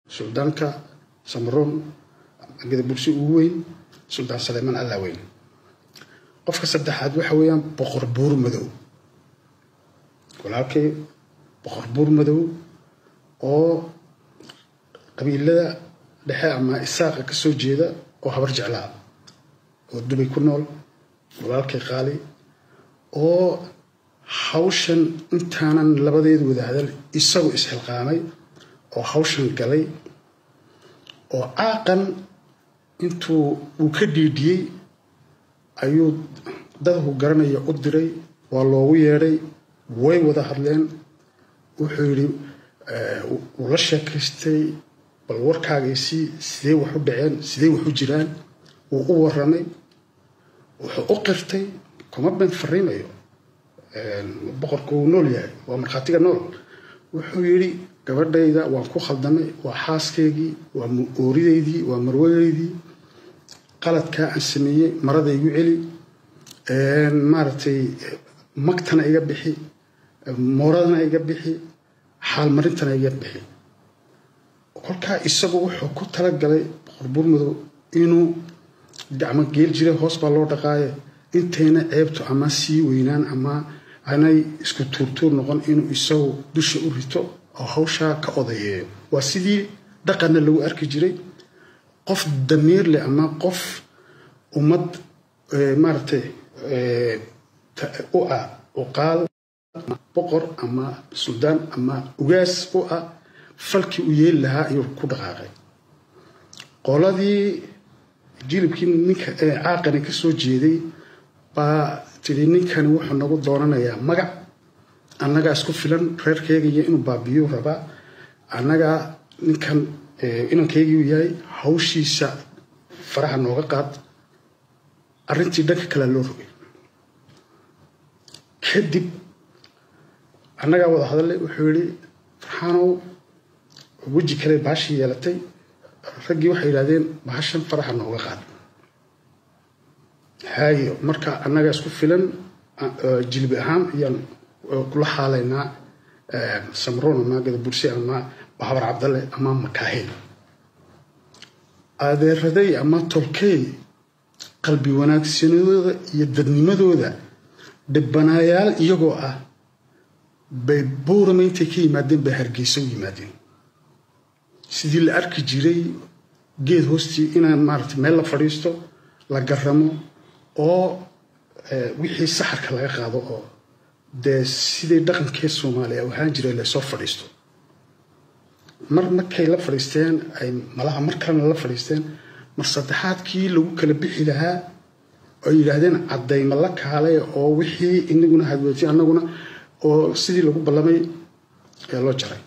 suldaanka samaroon gadabursi ugu weyn suldaan saleymaan allaa weyn qofka saddexaad waxa weeyaan boqor buur madow walaalkay boqor buur madow oo qabiilada dhexe ama isaaqa ka soo jeeda oo habar jeclaa oo dubay ku nool walaalkay qaali oo hawshan intaanan labadeedu wada hadal isagu isxilqaamay oo hawshan galay oo caaqan intuu uu ka dhiidhiyey ayuu dadku garanaya u diray waa loogu yeedhay way wada hadleen wuxuu yidhi wuu la sheekaystay bal warkaagaysii sidee wax u dhaceen sidee wax u jiraan wuu u waramay wuxuu u qirtay kuma been fariimayo boqorku wuu nool yahay waa markhaatiga nool wuxuu yidhi gabadhayda waan ku khaldamay waa xaaskaygii waa ooridaydii waa marwadeydii qaladkaa aan sameeyey marada igu celi maaragtay magtana iga bixi mooradana iga bixi xaalmarintana iga bixi kolkaa isagu wuxuu ku talagalay boqor buurmadow inuu gacmo geel jiray hoos baa loo dhaqaaye intayna ceebtu ama sii weynaan ama aanay isku tuurtuur noqon inuu isagu dusha u rito oo hawshaa ka odayeeyo waa sidii dhaqanna lagu arki jiray qof damiir leh ama qof ummad maaragtay u ah uqaal boqor ama suldaan ama ugaas u ah falkii u yeeli lahaa ayuu ku dhaqaaqay qoladii jilibkii ninka caaqani ka soo jeeday baa tidhi ninkani wuxuu nagu doonanayaa magac annagaa isku filan reerkeygiiyo inuu baabiyu rabaa annagaa ninkan inankeygiiu yahay hawshiisa faraha nooga qaad arrintii dhanka kalea loo rogay kadib annagaa wada hadallay wuxuu yidhi farxaanow weji kale baashii yeelatay raggii waxay yidhahdeen bahashan faraxa nooga qaad haayo marka annaga isku filan jilbi ahaan ayaan kula xaalaynaa samroon ama gadabursi ama bahabar cabdalle ama makaahil adeeraday ama tolkey qalbi wanaagsanadooda iyo dadnimadooda dhibbanaayaal iyagoo ah bay buurama intay ka yimaadeen bay hargeysa u yimaadeen sidii la arki jiray geed hoostii inaan maarata meel la fadhiisto la garamo oo wixii saxarka laga qaado oo dee sidii dhaqankee soomaaliya u ahaan jiray lasoo fadhiisto mar markay la fadhiisteen ay malaha mar kalena la fadhiisteen mar saddexaadkii lagu kala bixi lahaa oo yidhaahdeen caddayma la kaalay oo wixii inaguna hadweetay annaguna oo sidii lagu ballamay ee loo jaray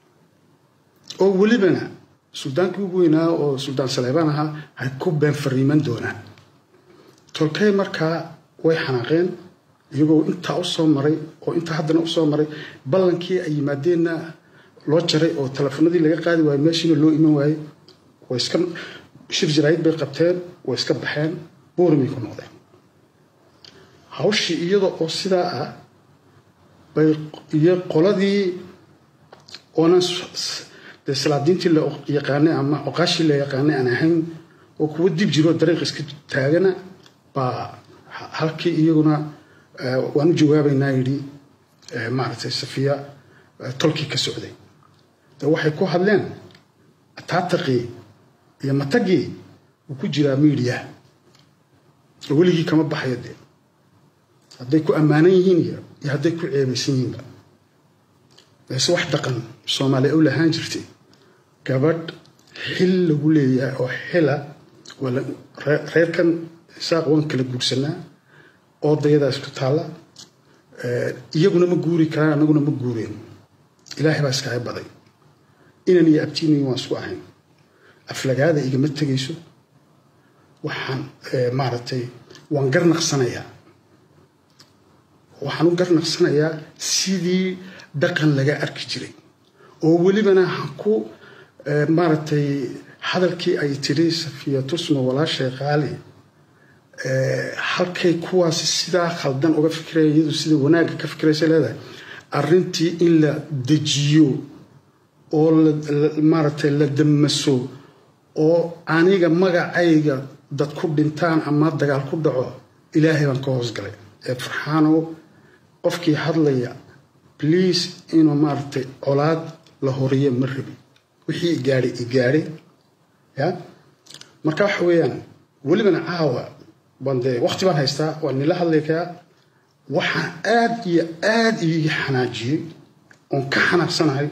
oo welibana suldaankii ugu weynaa oo suldaan saleebaan ahaa hay ku been fariiman doonaan tolkey markaa way xanaaqeen iyagoo intaa usoo maray oo intaa haddana usoo maray ballankii ay yimaadeenna loo jaray oo telefoonadii laga qaadi waayo meeshiina loo iman waayey way iska shir jaraayid bay qabteen way iska baxeen buurimay ku noqdeen hawshii iyada oo sidaa ah bay iyo qoladii oonan dee salaadiintii la yaqaanay ama oqaashii la yaqaanay aan ahayn oo kuwa dib jiroo dariiq iska taagana baa halkii iyaguna waan u jawaabaynaa yidhi maaragtay safiya tolkii ka socday de waxay ku hadleen taataqii iyo matagii wuu ku jiraa miidiya oo weligii kama baxayo dee hadday ku ammaanan yihiin iyo iyo hadday ku ceebaysan yihiinba balse wax dhaqan soomaaliya u lahaan jirtay gabadh xil lagu leeyahay oo xila reerkan isaaq waan kala guursanaa oodayadaa isku taalla iyaguna ma guuri karaan annaguna ma guureen ilaahay baa iskaga baday inan iyo abtiinayi waan isku ahayn aflagaada igama tegayso waxaan maaragtay waan garnaqsanayaa waxaan u garnaqsanayaa sidii dhaqan laga arki jiray oo welibana ku maaragtay hadalkii ay tiri safiya tusma walaashay qaali halkay kuwaasi sidaa khaldan uga fikiraya iyadu sida wanaagga ka fikiraysa leedahay arrintii in la dejiyo oo maaragtay la damaso oo aniga magacayga dad ku dhintaan ama dagaal ku dhaco ilaahay baan ka hoosgalay ee farxaanow qofkii hadlaya bliase inuu maaragtay colaad la horiyo ma rabi wixii igaadhay igaadhay ya marka waxa weeyaan welibana caawa baan dee waqti baan haystaa waan nila hadlaykaa waxaan aad iyo aad iigi xanaajiyey oon ka xanaaqsanahay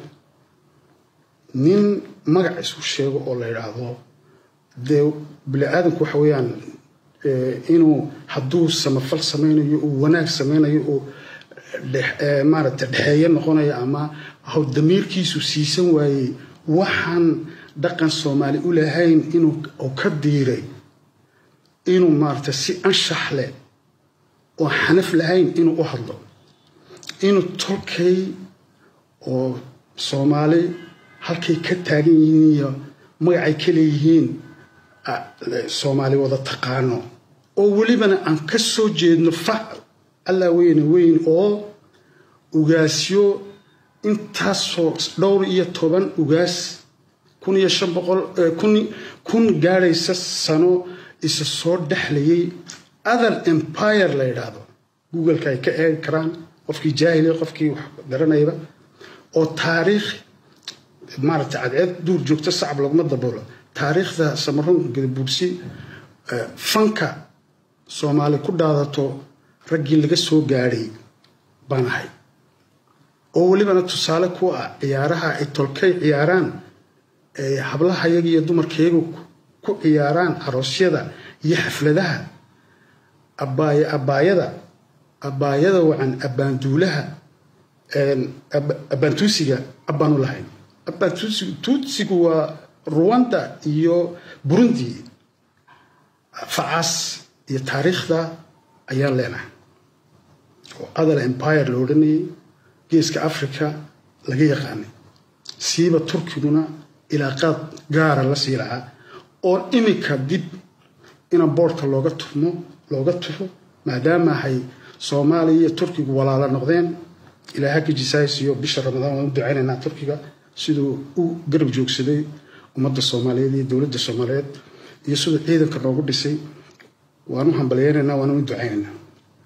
nin magac isku sheego oo la yidhaahdo dee bini aadamku waxa weeyaan inuu hadduu samafal samaynayo uu wanaag samaynayo uu maaragtay dhexeeyo noqonayo ama haw damiirkiisu siisan waayey waxaan dhaqan soomaali u lahayn inuu ka diiray inuu maaragtay si anshax leh oo xanaf lahayn inuu u hadlo inuu tolkay oo soomaali halkay ka taagan yihiin iyo magacay ka leeyihiin soomaali wada taqaano oo welibana aan ka soo jeedno fac allaa weyne weyn oo ugaasyo intaasoo dhowr iyo toban ugaas kun iyo shan boqol kun gaadhaysa sano isa soo dhexlayay other empire la yidhaahdo googleka ay ka eegi karaan qofkii jaahiliya qofkii wax garanayba oo taariikh maaragtay cadceed duur joogto sacab laguma daboolo taariikhda samaroon gadabuugsi fanka soomaali ku dhaadato raggii laga soo gaadhay baan ahay oo welibana tusaale ku ah ciyaaraha ay tolkay ciyaaraan hablahayaga iyo dumarkayagu ku ciyaaraan aroosyada iyo xafladaha abaayada abaayada wacan abbaanduulaha abbaantuusiga abbaanu lahayn abbaantuusigu waa ruwanda iyo burundi facaas iyo taariikhda ayaan leenahay oo other empire la odhanayay geeska africa laga yaqaanay siiba turkiguna ilaaqaad gaara la sii lahaa oo iminka dib ina boorka looga turmo looga turo maadaama ahay soomaaliya iyo turkigu walaalo noqdeen ilaaha ka jisaaysiyo bisha ramadaan waan u ducaynaynaa turkiga siduu u garab joogsaday ummadda soomaaliyeed iyo dowladda soomaaliyeed iyo siduu ciidanka noogu dhisay waan u hambalyeynaynaa waan u ducaynaynaa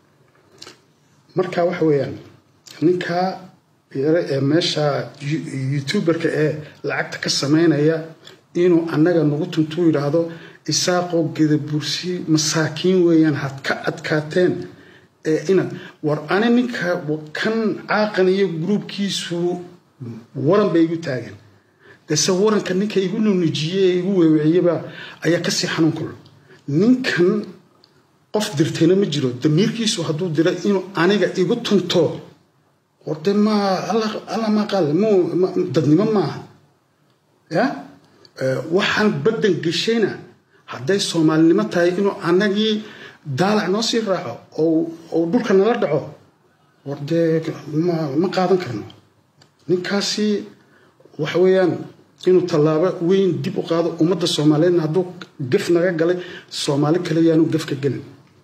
marka waxa weeyaan ninkaa ee meesha youtuberka ee lacagta ka samaynaya inuu annaga nagu tuntuu yidhaahdo isaaqoo gedabursi masaakiin weeyaan had ka adkaateen ee ina war ani ninka kan caaqan iyo gruubkiisu waran bay igu taageen dese waranka ninka igu nunujiyey ee igu weewiciyeba ayaa kasii xanuun kul ninkan qof dirtayna ma jiro damiirkiisu hadduu dira inuu aniga igu tunto horde ma alla ma qaal dadnimo maaha ya waxaan baddan geshayna hadday soomaalinimo tahay inuu anagii daalac noo sii raaco oo dhulka nala dhaco wardee ma qaadan karno ninkaasi waxa weeyaan inuu tallaabo weyn dib u qaado ummadda soomaaliyeedna hadduu gaf naga galay soomaali kale yaanu gafka gelin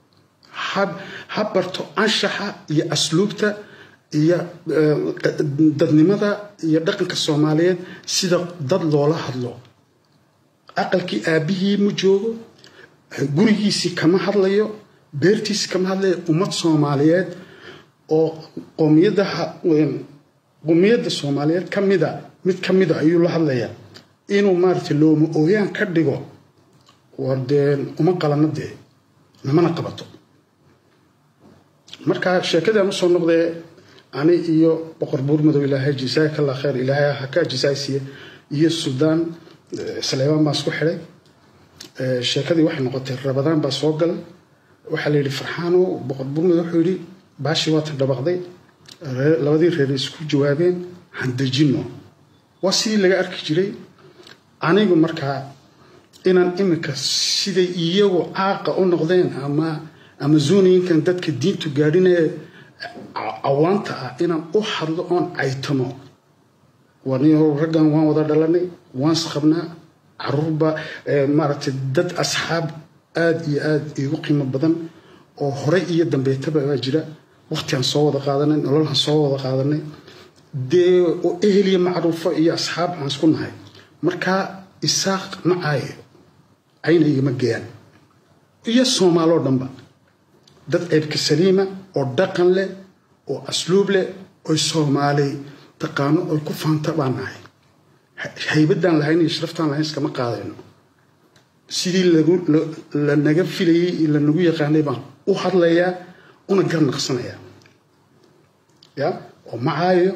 ha barto anshaxa iyo asluubta iyo dadnimada iyo dhaqanka soomaaliyeed sida dad loola hadlo aqalkii aabbihii ma joogo gurigiisii kama hadlayo beertiisii kama hadlayo ummad soomaaliyeed oo qowmiyadaha qowmiyadda soomaaliyeed ka mida mid ka mida ayuu la hadlayaa inuu maaragtay looma ooyaan ka dhigo war dee uma qalano dee namana qabato marka sheekadaan usoo noqdee ani iyo boqor buur madow ilaahay jisaaka allah khayr ilaahay ha ka jisaaysiiye iyo suudaan saleebaan baa isku xidhay sheekadii waxay noqotay rabadaan baa soo galay waxaa la yidhi farxaano boqor buur madow wuxuu yidhi baashii waatan dhabaqday labadii reer isku jawaabeen handejino waa sidii laga arki jiray anigu markaa inaan iminka siday iyagu caaqa u noqdeen ama amazoniinkan dadka diintu gaadhinee cawaanta ah inaan u hadlo oon caytamo waniyo raggan waan wada dhalanay waan isqabnaa caruurba maaragtay dad asxaab aada iyo aada iigu qiimo badan oo horey iyo dambeetaba baa jira waqtiaan soo wada qaadanay nololhan soo wada qaadanay dee oo eheliya macruufo iyo asxaab aan isku nahay markaa isaaq ma caayo ayna igama geeyaan iyo soomaaloo dhanba dad ceebka saliima oo dhaqan leh oo asluub leh oy soomaali taqaano oy ku faanta baan nahay haybadaan lahayn iyo sharaftaan lahayn iskama qaadayno sidii lanaga filayey lanagu yaqaanay baan u hadlayaa una garnaqsanayaa ya oo ma caayo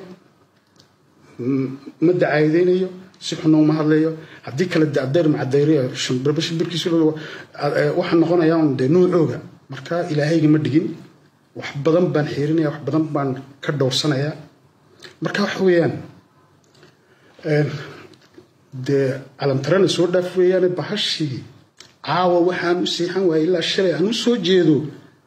ma dacaydeynayo si xuna uma hadlayo haddii kale dacdayr macadayriya shimbirba shimbirkiisu waxaa noqonayaa un dee nuucooga marka ilaahayga ma dhigin wax badan baan xiirinaya wax badan baan ka dhowrsanayaa marka waxa weeyaan dee calamtarana soo dhaaf weeyaane bahashii caawa waxaan u siixan waaya ilaa shalay aan u soo jeedo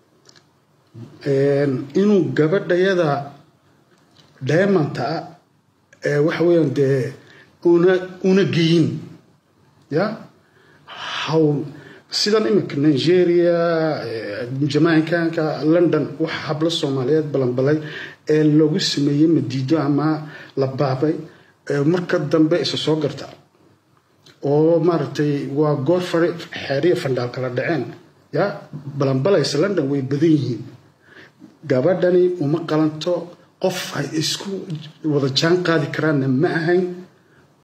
inuu gabadhayada diamanta ah waxa weeyaan dee una una geyin ya hawl sidan iminka nigeria jamaicanka london wax hablo soomaaliyeed balanbalay ee lagu sameeyey madiido ama la baabay marka dambe isa soo garta oo maaragtay waa goor fare xeeriya fandhaal kala dhaceen ya balanbalaysa london way badan yihiin gabadhani uma qalanto qof ay isku wada jaan qaadi karaanna ma ahayn